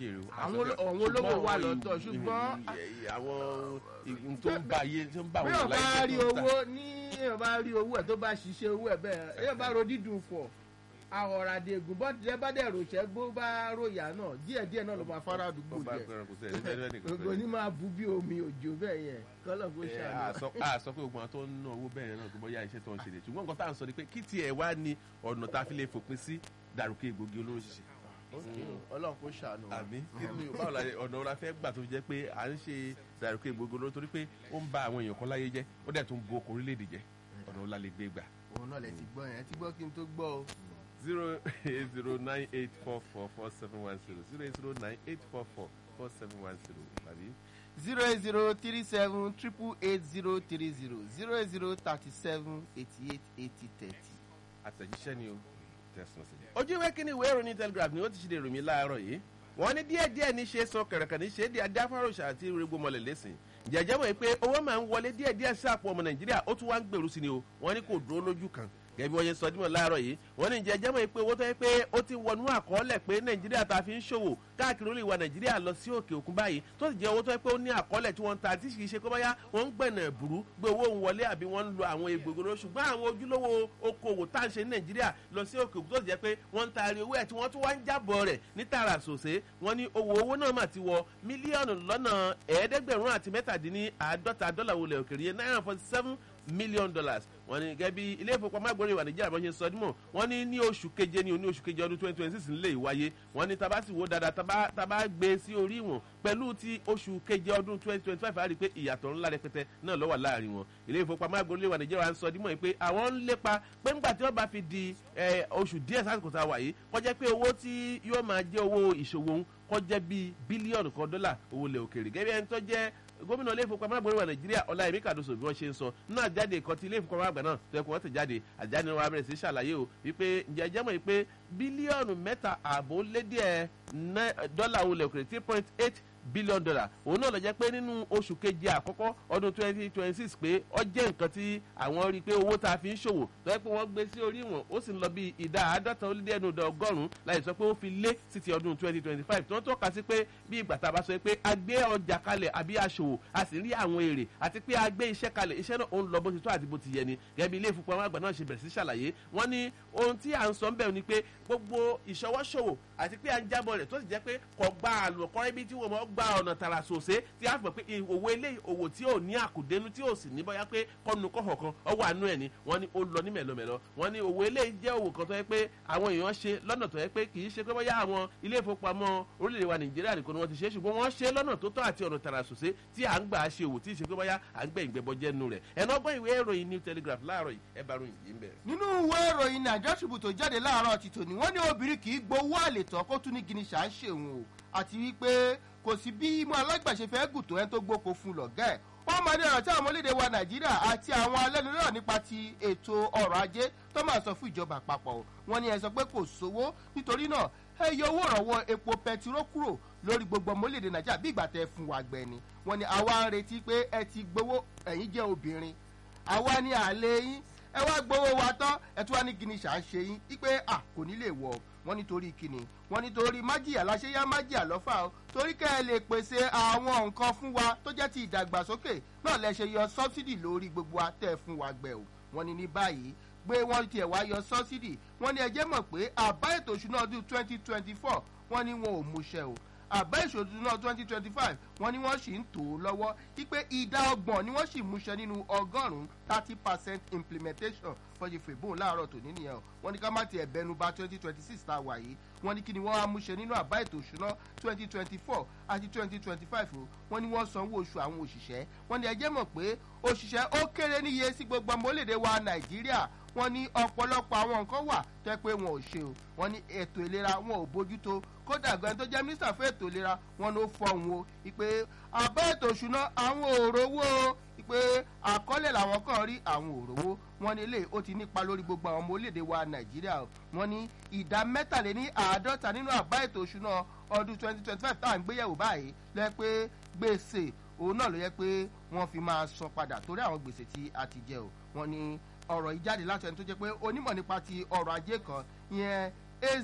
jèrè o. Àwọn olo- àwọn olówó wà lọ́tọ̀, ṣùgbọ́n- àwọn ìhun tó ń bá ayé tó ń bá bí àwọn wọn bá láyé rí tó ń ta. owó ní èèyàn bá rí owó ẹ tó bá ṣiṣẹ́ owó ẹ bẹ́ẹ̀ èèyàn bá ro dídùn fọ̀ àwọ̀ràdégùn bọ́ tilẹ̀ bá dẹ̀ ròṣẹ́ gbó bá ròyà náà díẹ̀ díẹ̀ náà ló máa fara àdúgbò Ọba jẹ ẹgbẹ̀rún kò sẹ́yìn ẹgbẹ̀rún nìkan gbogbo ní máa bu bí omi òjò bẹ́ẹ̀ yẹn kọ́lọ̀ kó Ẹ, ṣàlọ́. a sọ a sọ pé gbogbo àwọn tó ń ná owó bẹ́ẹ̀ náà tó bọ́ yá iṣẹ́ tó ń ṣe lè ṣùgbọ́n nǹkan tá à ń sọ ni pé kí tiẹ̀ wá ní ọ̀nà tá a fi lè fòpin sí dàrúkẹ́ egbògi olóró ṣíṣe. ọlọ́run kó ṣàánú wa. àbí kí ni báwo la ọ̀nà ọ̀la fẹ́ gbà tó fi jẹ́ pé à ń ṣe dàrúkẹ́ egbògi olóró torí pé ó ń ba àwọn èèyàn kan láyé jẹ́ ó dẹ̀ tún bo okòó orílẹ̀-èdè jẹ́ ọ̀nà ọ̀la lè gbé gbà. òun náà lè ti gbọ́ yẹn ti gbọ́ kí n tó gbọ́ o. zero eight zero nine eight four four four seven one zero zero eight zero nine eight four four four seven one zero àbí. zero eight zero three seven triple eight zero three zero zero eight zero thirty seven eighty eight eighty thirty. àtẹ̀jíṣẹ́ ni o tẹ̀sán sí. ojú ìwé kínní ìwé ìròyìn telegraph ni ó ti ṣe lè rò mí láàárọ̀ yìí wọ́n ní díẹ̀ díẹ̀ ní ṣe sọ kẹ̀rẹ̀kẹ̀ ní ṣe é di adáfáròṣà àti rẹgbọ mọ̀lẹ̀ lẹ́sìn jẹ̀jẹ̀ mọ̀ pé owó máa ń wọlé díẹ̀ díẹ̀ sí àpò ọmọ nàìjíríà ó tún wá ń gbèrú sí ni o wọ́n ní kò dúró lójú kan gẹ́gẹ́ bí wọ́n ṣe sọ dímọ̀ láàárọ̀ yìí wọ́n ní jẹ̀jẹ̀ mọ̀ pé owó tó yẹ pé ó ti wọnú àkọọ́lẹ̀ pé nàìjíríà ta fi ń ṣòwò káàkiri olè wa nàìjíríà lọ sí òkè òkun báyìí tó sì jẹ́ owó tó yẹ pé ó ní àkọọ́lẹ̀ tí wọ́n ń ta tí kì í ṣe pé báyà wọ́n ń gbẹ̀nà ẹ̀bùrú gbé owó òun wọlé àbí wọ́n ń lo àwọn egbògbòrò ṣùgbọ́n àwọn ojúlówó okòwò tá à ń ṣe ní nàìjíríà lọ sí òkè òkun tó sì jẹ́ pé wọ́n ń taari owó ẹ̀ tí wọ́n tún wá ń jábọ̀ rẹ̀ ní tààrà sòsé wọ́n ní owó owó náà mà ti wọ mílíọ̀nù lọ́nà ẹ̀ẹ́dẹ́gbẹ̀rún àti mẹ́tàdínní àádọ́ta dọ́là wọlé òkèrè yẹn náírà forty seven million dollars wọ́n ní gẹ́gẹ́ bí ilé ìfowópamọ́ àgbọ̀nrín ìwà nàìjíríà bọ́n ṣe sọ dímọ̀ wọ́n ní ní oṣù keje ní oní oṣù keje ọdún twenty twenty six nílé ìwáyé wọ́n ní tabasi wo dáadáa taba taba gbé sí orí wọn pẹ̀lú ti oṣù keje ọdún twenty twenty five àrí pé ìyàtọ̀ ńlá rẹpẹtẹ náà ló wà láàrin wọn ilé ìfowópamọ́ àgbọ̀nrín ìwà nàìjíríà ń sọ dímọ̀ pé àwọn ń lépa pé ńgbà tí wọ́n bá fi di eh, oṣù díẹ̀ sásìkò tá a wà yìí kọjá pé owó tí yóò máa jẹ́ owó ìṣòwò ń kọjá bíi bílíọ̀nù kan dọ́là owó lẹ̀ òkèèrè gẹ́gẹ́ bí ẹni tó jẹ́ gómìnà ilé ìfowópamọ́ àgbọ̀nrín wa nàìjíríà ọláyẹmí kàdóso bí wọ́n ṣe ń sọ nínú àjáde kan tí ilé ìfowópamọ́ àgbà náà tó yẹ kó wọ́n ti jáde àjáde wa bẹ̀rẹ̀ sí ṣàlàyé o wípé ǹjẹ́ ẹjẹ́ mọ̀ pé bílíọ̀nù mẹ́ta ààbò lé díẹ̀ dọ́là olè òkèrè three point eight billion dollar òun náà lọ jẹ́ pé nínú oṣù keje àkọ́kọ́ ọdún twenty twenty six pé ọ jẹ́ nǹkan tí àwọn rí i pé owó tá a fi ń ṣòwò tó yẹ pé wọ́n gbé sí orí wọn ó sì ń lọ bí ìdá àádọ́ta ó lé díẹ̀ nùdọ̀ ọgọ́rùn-ún láì sọ pé ó fi lé sí ti ọdún twenty twenty five tí wọ́n tọ́ka sí pé bí ìgbà tá a bá sọ pé a gbé ọjà kalẹ̀ àbí aṣòwò a sì rí àwọn èrè àti pé a gbé iṣẹ́ kalẹ̀ iṣẹ́ náà ó ń lọ bó ti tó àti bó ti yẹ ni gẹ́gẹ́ bí ilé ìfowópamọ́ àgbà náà ṣe bẹ̀rẹ̀ sí ṣàlàyé wọ́n ní ohun tí à ń sọ ń bẹ̀rù ni pé gbogbo ìṣọwọ́ṣòwò àti pé à ń jábọ̀ rẹ̀ tó sì jẹ́ pé kò gba àlùkọ́rẹ́ bí tí wọ́n mọ̀ gba ọ̀nà tààrà sòsé tí a fọ̀ pé òwò eléyìí òwò tí ò ní àkùdénú tí ò sì ní bóyá pé kọ́nu kọ́họ̀ kan ọwọ́ àánú ẹ̀ ni wọ́n ní ó lọ ní mẹ̀lọmẹ̀lọ wọ́n ní òwò eléyìí jẹ́ òwò kan tó yẹ pé àwọn èèyàn ṣe lọ́nà tó yẹ pé kì í ṣe pé bóyá àwọn ilé ìfowópamọ́ orílẹ̀-èdè wa nàìjíríà nìkan ni wọ́n ti ṣe ṣùgbọ́n wọ́n ṣe lọ́nà tó tọ́ àti ọ̀nà tààrà sòsé tí à ń gbà ṣe òwò tí ì ṣe pé bóyá à ń gbẹ̀ ìgbẹ́bọjẹ́ nu rẹ̀ ẹ̀nà ọgbọ́n ìwé ìròyìn new telegraph láàárọ̀ yìí ẹ bá ròyìn yìí ń bẹ̀rẹ̀. nínú ìwé ìròyìn nàìjíríà ṣubú tó jáde láàárọ̀ ti tòní wọ́n ní obìnrin kì í gbowó àlètọ́ kó tún ní gini ṣà ń ṣèwọ̀n o àti wípé kò sí bí imú alágbàṣe fẹ́ gùn tó ẹni tó gbóko fún lọ́gẹ́ ẹ̀ wọ́n máa ní ọ̀rọ̀ tí àwọn orílẹ̀-èdè wa nàìjíríà àti àwọn alẹ́nulọ́rọ̀ nípa ti ètò ọrọ̀ ajé tó máa sọ fún ìjọba àpapọ̀ wọ́n ní ẹ sọ pé kò sówó nítorí náà ẹ yọ owó ìrànwọ́ epo pẹtiró kúrò lórí gbogbo ọmọ orílẹ̀-èdè nàìjíríà bí ìgbà tẹ fún wa gbẹ ni wọ́n ní àwa ń retí pé ẹ ti gbowó ẹ̀yin jẹ́ obìnrin àwa ní àlẹ́ yín ẹ wá gbowó wa tán ẹ tún wá ní gini ṣà ń ṣe yín wípé à kò ní lè wọ wọn nítorí kíni wọn nítorí májìyà láṣẹyá májìyà lọ́fà o torí kẹ́ ẹ lè pèsè àwọn nǹkan fún wa tó jẹ́ ti ìdàgbàsókè náà lẹ ṣe yọ sọ́bsidì lórí gbogbo àtẹ̀ fún wa gbẹ o wọn ní ní báyìí pé wọ́n tiẹ̀ wá yọ sọ́bsidì wọn ní ẹjẹ́ mọ̀ pé àbá ètò ìṣúná ọdún twenty twenty four wọn ní wọn ò múṣẹ o àbá ìṣòdù náà twenty twenty five wọ́n ní wọ́n sì ń tò ó lọ́wọ́ wípé ìdá ọgbọ̀n ni wọ́n sì múṣẹ nínú ọgọ́rùn-ún thirty percent implementation fọyín fèbóun láàárọ̀ tòní nìyẹn o wọ́n ní ká má tiẹ̀ bẹnu ba twenty twenty six tá a wà yìí wọ́n ní kí ni wọ́n á múṣẹ nínú àbá ètò òṣùná twenty twenty four àti twenty twenty five o wọ́n ní wọ́n sanwó oṣù àwọn òṣìṣẹ́ wọ́n ní ẹjẹ́ mọ̀ pé òṣìṣẹ́ ó kéré níye sí gbogbo ọmọ orílẹ̀-èdè wa nàìjíríà wọ́n ní ọ̀pọ̀lọpọ̀ àwọn nǹkan wà tó yẹ pé wọn ò ṣe o wọ́n ní ètò ìlera wọn ò bójútó kódà gan tó jẹ́ mínísítà fún ètò ìlera wọn ló fọhùn o ìpè àbá ètò ìṣúná àwọn òrówó o ìpè àkọọ́lẹ̀ làwọn kan rí àwọn òrówó wọn ní ilé ó ti nípa lórí gbogbo àwọn ọmọ orílẹ̀-èdè wa nàìjíríà o wọn ní ìdá mẹ́tàléní àádọ́ta nínú àbá ètò ìṣúná ọdún twenty twenty five tá à ń gbéyẹ̀wò báyìí lẹ́ pé gbèsè òun náà ló yẹ pé wọ́n fi máa san padà torí àwọn gbèsè tí a ti jẹ o wọn ní ọ̀rọ̀ ìjáde láti ẹni tó jẹ́ pé onímọ̀ nípa ti ọrọ̀ ajé kan ìyẹn eze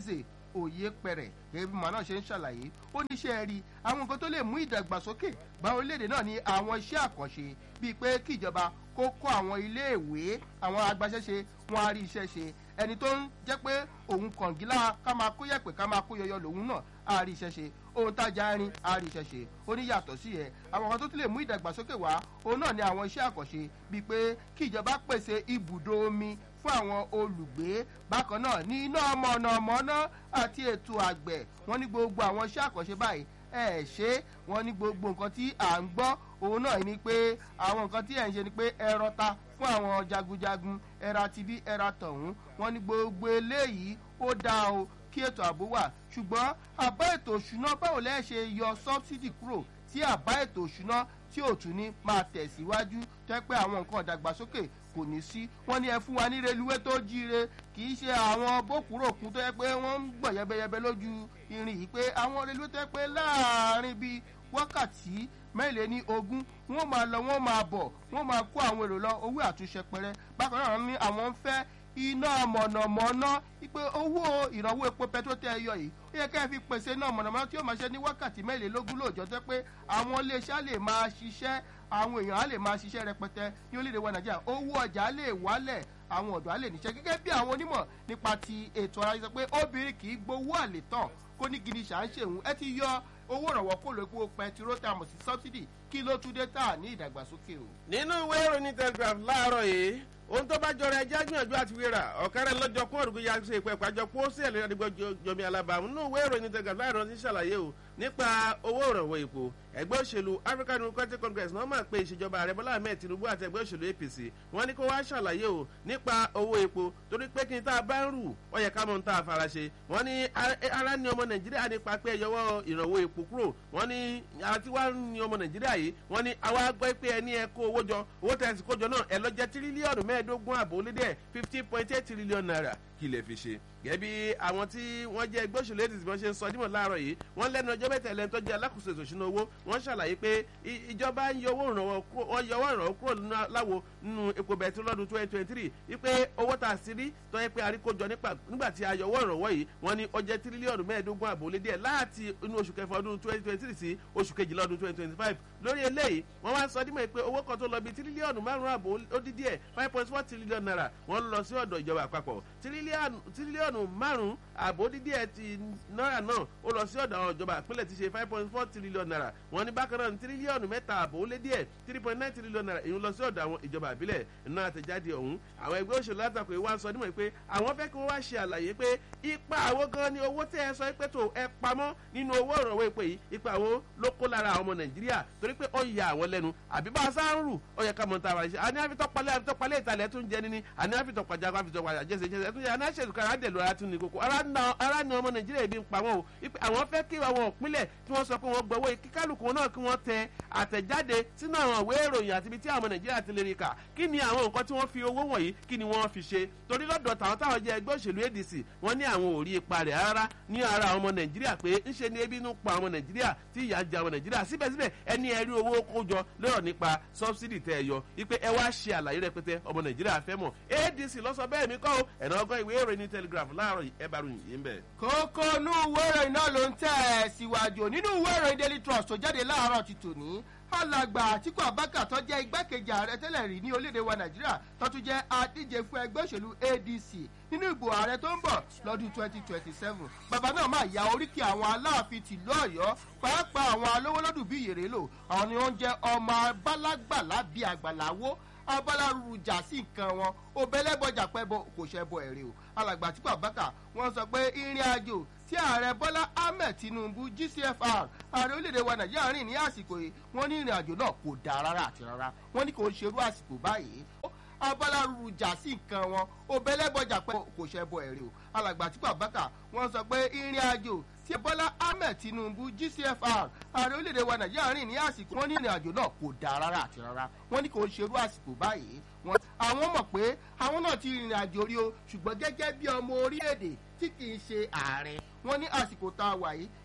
òye pẹ̀rẹ̀ gẹ́gẹ́ bí màá náà ṣe ń ṣàlàyé ó ní iṣẹ́ rí àwọn nǹkan tó lè mú ìdàgbàsókè bá orílẹ̀-èdè náà ní àwọn iṣẹ́ àkànṣe bíi pé kí ìjọba kó kọ́ àwọn iléèwé àwọn agbaṣẹ́ṣe wọn á rí iṣẹ́ ṣe ẹni tó ń jẹ́ pé òun kọ̀ǹgílá ká máa kó yẹ̀pẹ̀ ká máa kó yọyọ lòun náà á rí iṣẹ́ ṣe ohun tájà rin á rí iṣẹ́ ṣe ó ní yàtọ̀ sí ẹ̀ àwọn kan tó tún lè mú ìdàgbàsókè wá òun náà ní àwọn iṣẹ́ àkànṣe bíi pé kí ìjọba pèsè ibùdó omi fún àwọn olùgbé bákan náà ní iná mọ̀nàmọ́ná àti ètò àgbẹ̀ wọ́n ní gbogbo àwọn iṣẹ́ àkànṣe báyìí ẹ ṣe wọn ní gbogbo nǹkan tí à ń gbọ́ òun náà ni pé àwọn nǹkan tí ẹ̀ ń ṣe ni pé ẹ rọta fún àwọn jagunjagun ẹra tibí ẹra tọ̀hún wọn ní gbogbo eléyìí ó dáa o kí ètò ààbò wà ṣùgbọ́n àbá ètò òṣùná báwo lẹ́ ṣe yọ sọ́bsidì kúrò tí àbá ètò òṣùná tí ò tún ní máa tẹ̀síwájú tẹ́ pé àwọn nǹkan ìdàgbàsókè kò ní sí wọ́n ní ẹ fún wa ní reluwé tó jíire kì í ṣe àwọn bókùròkun tó yẹ pé wọ́n ń gbọ̀n yẹbẹyẹbẹ lójú irin yìí pé àwọn reluwé tó yẹ pé láàárín bíi wákàtí mẹ́lẹ̀ ní ogún wọ́n máa lọ wọ́n máa bọ̀ wọ́n máa kó àwọn èrò lọ owó àtúnṣe pẹrẹ bákan náà ní àwọn ń fẹ́ iná mọ̀nàmọ́ná wípé owó ìrànwọ́ epo pẹtrol tẹ́ ẹ yọ yìí ó yẹ ká ẹ fi pèsè iná mọ̀nàmọ́ná tí ó máa ṣe ní wákàtí mẹ́rìnlélógún lóòjọ́ tẹ́ pé àwọn iléeṣẹ́ lè máa ṣiṣẹ́ àwọn èèyàn á lè máa ṣiṣẹ́ rẹpẹtẹ ní orílẹ̀-èdè wa nàìjíríà owó ọjà lè wálẹ̀ àwọn ọ̀dọ́ á lè níṣẹ́ gẹ́gẹ́ bí àwọn onímọ̀ nípa ti ètò ara yìí sọ pé obìnrin kì í gbowó àlè tán kó ní gidi ṣà ń ṣèwọ̀n ẹ ti yọ owó ìrànwọ́ kó lè kó pẹtiró tá a mọ̀ sí sọ́bsidì kí ló tún dé tà ní ìdàgbàsókè o. nínú ìwé ìròyìn telegraph láàárọ̀ yìí ohun tó bá jọra ẹjẹ́ gbìyànjú àti wíra ọ̀kẹ́rẹ́ lọ́jọ́ kún òrùkú ya ṣe ìpẹ́ ìpàjọ kó sí ẹ̀lẹ́rìí àdìgbò jọmi alábàámu nínú ìwé ìròyìn telegraph láàárọ̀ ti ṣàlàyé o nípa owó ìrànwọ́ epo ẹgbẹ́ òṣèlú african democratic congress náà máa pe ìṣèjọba ààrẹ bọ́lá ahmed tinubu àti ẹgbẹ́ òṣèlú apc wọ́n ní kó wá ṣàlàyé o nípa owó epo torí pé kí n tá a bá ń rù ó yẹ ká mọ̀ ń tá a fara ṣe wọ́n ní ara ní ọmọ nàìjíríà nípa pé ẹyọwọ́ ìrànwọ́ epo kúrò wọ́n ní àti wá ní ọmọ nàìjíríà yìí wọ́n ní àwa gbọ́ pé ẹni ẹ kó owó jọ owó tẹ̀sí kó jọ náà ẹ lọ jẹ́ tírílíọ̀nù mẹ́ẹ̀ẹ́dógún àbò lédè fifteen point eight trillion naira kí lè fi ṣe gẹ́bí àwọn tí wọ́n jẹ́ ẹgbẹ́ òṣèlú èdè tí wọ́n ṣe ń sọ dímọ̀ láàárọ̀ yìí wọ́n lẹ́nu ọjọ́ mẹ́ta ẹlẹ́ni tó jẹ́ alákòóso ètò ìṣúná owó wọ́n ṣàlàyé pé ìjọba ń yọ owó ìrànwọ́ wọ́n yọ owó ìrànwọ́ kúrò láwo nínú epo bẹ̀tú lọ́dún twenty twenty three wípé owó tà sí rí tó yẹ pé àríkójọ nígbà tí a yọ owó ìrànwọ́ yìí wọ́n ní ó jẹ́ tírílíọ̀nù mẹ́ẹ̀ẹ́dógún àbò lé díẹ̀ láti inú oṣù kẹfà ọdún twenty twenty three sí oṣù kejìlá ọdún twenty twenty five lórí eléyìí wọ́n wá sọ dímọ̀ pé owó kan tó lọ bí tírílíọ̀nù márùn-ún àbò ó dín díẹ̀ five point four trillion naira wọ́n lọ sí ọ̀dọ̀ ìjọba àpapọ̀ tírílíọ̀nù márùn-ún àbò dídí ẹ̀ ti náírà náà ó lọ sí ọ̀dọ̀ àwọn ìjọba ìpínlẹ̀ ti ṣe five point four trillion naira wọ́n ní bákan náà tírílíọ̀nù mẹ́ta àbò ó lé díẹ̀ three point nine trillion naira èyí lọ sí ọ̀dọ̀ àwọn ìjọba ìbílẹ̀ iná àtẹ̀jáde ọ̀hún àwọn ẹgbẹ́ òṣèlú látàkùn ìwà sọ nímọ̀ pé àwọn fẹ́ kí wọ́n wá ṣe àlàyé pé ipa àwo gan ni owó tẹ́ ẹ sọ pé tó ẹ pamọ́ nínú owó ìrànwọ́ epo yìí ipa àwo ló kó lára àwọn ọmọ nàìjíríà torí pé ó ya àwọn lẹ́nu àbí bá a sá ń rù ó yẹ ká mọ̀ ta ara ṣe àní àfitọ́palẹ̀ àfitọ́palẹ̀ ìtàlẹ̀ tún jẹ níní àní àfitọ́pajà àfitọ́pajà jẹ́sẹ̀ jẹ́sẹ̀ tún yẹ àní àṣẹ̀dùkọ̀ ara dẹ̀ lọ́ra tún ní kókó ara ni ọmọ nàìjíríà ibi ń pa wọn o àwọn fẹ́ kí àwọn òpínlẹ̀ tí wọ́n sọ pé wọ́n gbọ́wọ́ kíkálukú náà kí wọ́n tẹ àtẹ̀jáde sínú àwọn ìwé ìròyìn àti ibi tí àwọn nàìjíríà ti lè rí kà kí ni àwọn nǹkan tí wọ́n fi owó wọ̀nyí kí ni wọ́n fi ṣe torí lọ́dọ̀ tàwọn táwọn jẹ́ ẹgbẹ́ òṣèlú adc wọ́n ní àwọn ò rí ipa rẹ̀ rárá ní ara àwọn ọmọ nàìjíríà pé ńṣe ni ebi inú pa àwọn nàìjíríà tí ìyà jẹ àwọn nàìjíríà síbẹ̀síbẹ̀ ẹni ẹ̀rí owó kójọ lọ́rọ̀ nípa sọ́bsidì tẹ́ ẹ yọ wípé ẹ wá ṣe àlàyé rẹpẹtẹ ọmọ nàìjíríà fẹ́ mọ̀ adc lọ́sọ bẹ́ẹ̀ mi kọ́ ẹ̀nà ọgọ́ ìwé ìròyìn telegraph láàárọ̀ ẹ bá ròyìn yìí ń bẹ̀. kókó inú ìwé ìròyìn náà ló ń tẹ̀ ẹ́ síwájú nínú ìwé ìròyìn daily trust tó jáde láàárọ̀ ti tòní alàgbà àtìkú abaka tó jẹ́ igbákejì ààrẹ tẹ́lẹ̀ rí ní orílẹ̀-èdè wa nàìjíríà tó tún jẹ́ adíje fún ẹgbẹ́ òṣèlú adc nínú ìbò ààrẹ tó ń bọ̀ lọ́dún twenty twenty seven bàbá náà máa ya oríkì àwọn aláàfin tìlú ọ̀yọ́ pàápàá àwọn alówólọ́dún bíi yèrè lò àwọn ni wọ́n jẹ́ ọmọ abálágbàlá bíi àgbàláwó abalaru jà sí nǹkan wọn obẹlẹbọjà pẹbọ kò ṣẹbọ ẹrẹ o alàgbà àtìkú abaka wọn sọ pé ìrìn àjò tí ààrẹ bọ́lá ahmed tinubu gcfr ààrẹ orílẹ̀-èdè wa nàìjíríà rìn ní àsìkò yìí wọ́n ní ìrìn àjò náà kò dáa rárá àti rárá wọ́n ní kò ń ṣerú àsìkò báyìí abalaru jà sí nǹkan wọn obẹlẹbọjà pẹ kò ṣẹbọ ẹrẹ o alàgbà àtìkú abaka wọn sọ pé ìrìn àjò tí bọ́lá ahmed tinubu gcfr ààrẹ orílẹ̀-èdè wa nàìjíríà rìn ní àsìkò wọ́n ní ìrìn àjò náà kò dáa rárá àti rárá wọ́n ní kò ń ṣerú àsìkò báyìí wọn àwọn mọ̀ pé àwọn náà ti rìnrìn àjò rí o ṣùgbọ́n gẹ́gẹ́ bí ọmọ orílẹ̀-èdè tí kì í ṣe ààrẹ wọn ní àsìkò tá a wà yìí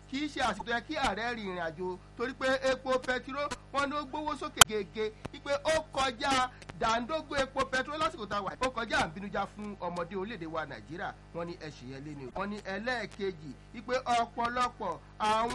kì í ṣe àsìkò yẹ kí ààrẹ rin ìrìn àjò torí pé epo pẹtiró wọn ló gbówó sókè gègé wípé ó kọjá dàńdógó epo pẹtiró lásìkò tá a wà ó kọjá àbínújá fún ọmọdé orílẹ̀-èdè wa nàìjíríà wọn ní ẹ̀ṣẹ̀ yẹn lé ní wọn ní ẹlẹ́ẹ̀kejì wípé ọ̀pọ̀lọpọ̀ àwọn.